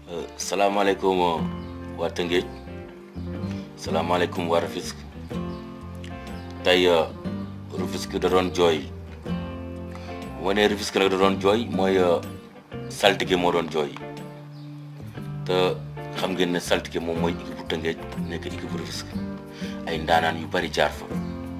salaamaaleykum waa Tëngéej salaamaaleykum waa Rufisque tey Rufisque da doon jooy bu ma nee Rufisque nag da doon jooy mooy saltige moo doon jooy te xam ngeen ne saltige moom mooy équipe bu Tëngéej nekk équipe bu Rufisque ay ndaanaan yu bari jaar fa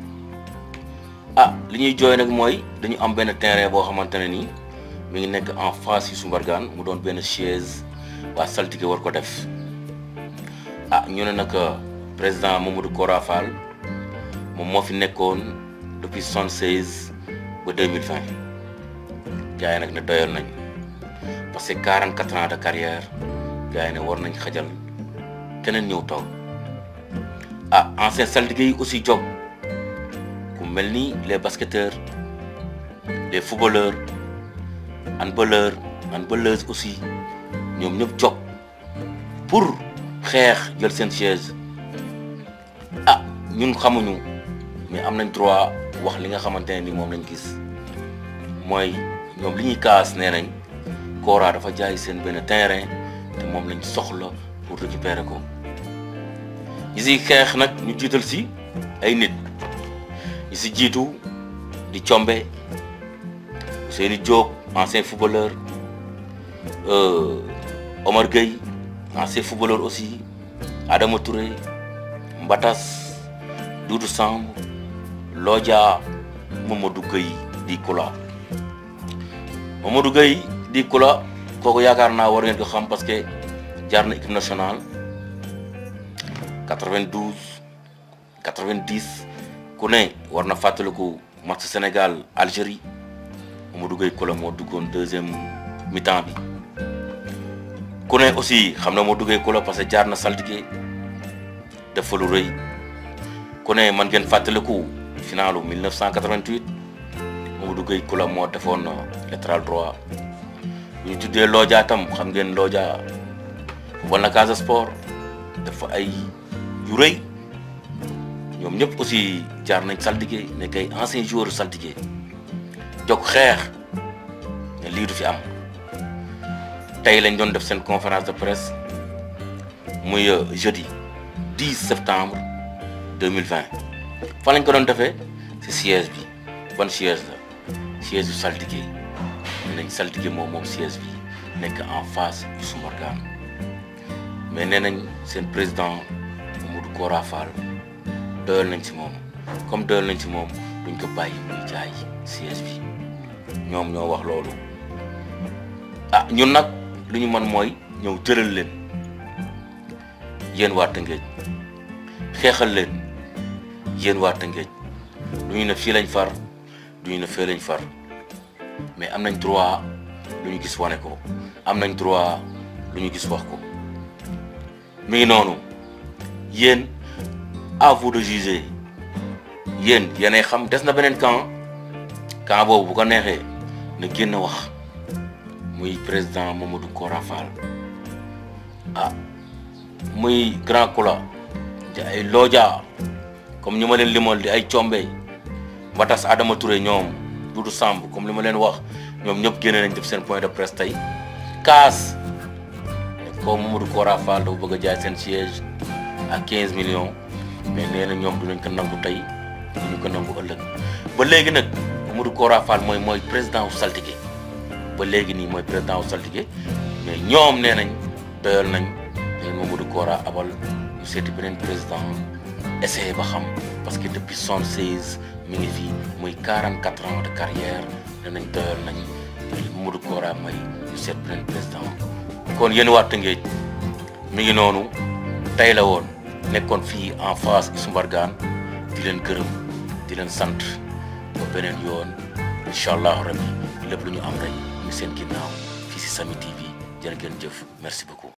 ah li ñuy jooy nag mooy dañu am benn terrain boo xamante ne nii mi ngi nekk en face yu Sumbargaan mu doon benn chaise waa saltige war ko def ah ñu ne nag président Mamadou Kora Fall moom moo fi nekkoon depuis soixante seize ba deux mille vingt gars yi nag ne doyal nañ parce que quarante quatre ans de carrière gars yi ne war nañ xajal keneen ñëw toog ah ancien saltige yi aussi jóg ku mel ni les basketteurs les footballeurs handballeurs handballeuses aussi ñoom ñëpp jóg pour xeex jël seen chaise ah ñun xamuñu mais am nañ droit wax li nga xamante ne ni moom lañ gis mooy ñoom li ñuy kaas nee nañ Kora dafa jaay seen benn terrain te moom lañ soxla pour récupérer ko ñi si xeex nag ñu jiital si ay nit ñi si jiitu di Combe Ousseynou Diop ancien footballeur Omar Gueye ancien footballeur aussi Adama Touré Mbatas Doudou Samb Lodja Mamadou Gueye di Kula Mamadou Gueye di Kula kooku yaakaar naa war ngeen ko xam parce que jaar na équipe nationale 92 90 ku ne war na fàttaliku match Sénégal Algérie Mamadou Gueye Kula moo duggoon deuxième mi-temps bi ku ne aussi xam na moo duggee Kula parce que jaar na saltige def fa lu rëy ku ne man ngeen fàttaliku finalu 1988 Mamadou Gueye Kula moo defoon latéral droit bu ñu tuddee Lodja tam xam ngeen Lodja wal na Casa Sport dafa ay yu rëy ñoom ñëpp aussi jaar nañ saltige nekk ay ancien joueur saltige jóg xeex ne lii du fi am tey lañ doon def seen conférence de presse muy jeudi 10 septembre 2020 fan lañ ko doon defee ci siège bi ban siège la siège yu saltige ne nañ saltige moom moom siège bi nekk en face yu Sumbargaan mais nee nañ seen président Mamadou Kora Fall doyal nañ ci moom comme doyal nañ ci moom duñ ko bàyyi muy jaay siège bi ñoom ñoo wax loolu ah ñun nag lu ñu mën mooy ñëw jëlal leen yéen waa Tëngéej xeexal leen yéen waa Tëngéej lu ñu ne fii lañ far du ñu ne fee lañ far mais am nañ droit lu ñu gis wane ko am nañ droit lu ñu gis wax ko mi ngi noonu yéen à vous de juger yéen yéenay xam des na beneen camp camp boobu bu ko neexee na génn wax muy président Mamadou Kora Fall ah muy grand Kula di ay Lodja comme ñu ma leen limal di ay Combe Mbatas Adama Touré ñoom Doudou Samb comme li ma leen wax ñoom ñëpp génne nañ def seen point de presse tey kaas ko Mamadou Kora Fall dafa bëgg a jaay seen siège à 15 millions mais nee na ñoom dinañ ko nangu tey duñu ko nangu ëllëg ba léegi nag Mamadou Kora Fall mooy mooy président wu saltige ba léegi nii mooy président wu saltige mais ñoom nee nañ doyal nañ leen Mamadou Kora abal ñu seeti beneen président essayé ba xam parce que depuis soixante seize mi ngi fii muy quarante quatre ans de carrière nee nañ doyal nañ Mamadou Kora may ñu seet beneen président kon yéen waa Tëngéej mi ngi noonu tey la woon nekkoon fii en face Sumbargaan di leen gërëm di leen sant ba beneen yoon incha allahu rabbi lépp lu ñu am rek ñu seen ginnaaw fii si Samy TV jërë ngeen jëf merci beaucoup